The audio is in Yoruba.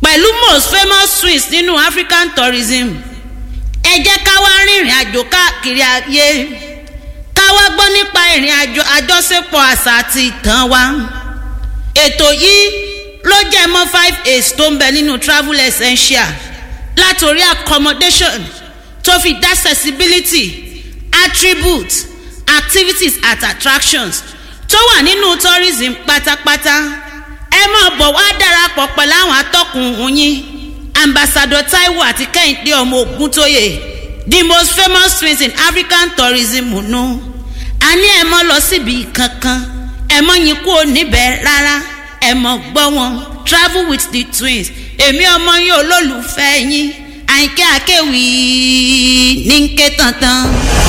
pẹ̀lú most famous twins nínú african tourism ẹ jẹ́ ká wá rìnrìn àjò káàkiri ayé ká wá gbọ́ nípa ìrìn àjò àjọṣepọ̀ àṣà àti ìtàn wa ètò yìí ló jẹ́ mọ́ five aids tó ń bẹ nínú travel essential látòrí accommodation tó fi dá accessibility attributes activities at attractions tó wà nínú tourism pátápátá ẹ máa bọ̀ wá darapọ̀ pẹ̀lú àwọn atọ́kùn yín ambassador taiwo àti kẹ́hìndé ọmọ ògúntóyè the most famous twins in african tourism nù a ní ẹ mọ́ lọ síbi kankan ẹ mọ́ yín kúrò níbẹ̀ rárá ẹ mọ́ gbọ́ wọn travel with the twins èmi ọmọ yín olólùfẹ́ yín àyìnkẹ́ àkẹ́wì ní ń ké tantan.